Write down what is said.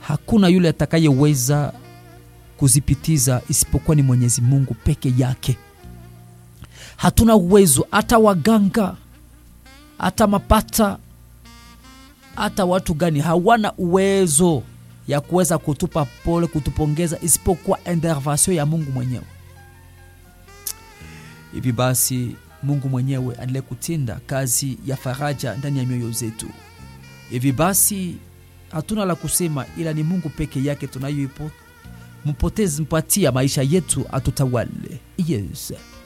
hakuna yule atakayeweza kuzipitiza isipokuwa ni Mwenyezi Mungu peke yake. Hatuna uwezo, hata waganga, hata mapata, hata watu gani hawana uwezo ya kuweza kutupa pole, kutupongeza isipokuwa intervention ya Mungu mwenyewe. Hivi basi Mungu mwenyewe aendelee kutenda kazi ya faraja ndani ya mioyo zetu. Hivi basi hatuna la kusema, ila ni Mungu peke yake tunayoipo mpotezi mpatia maisha yetu atutawale. Yes.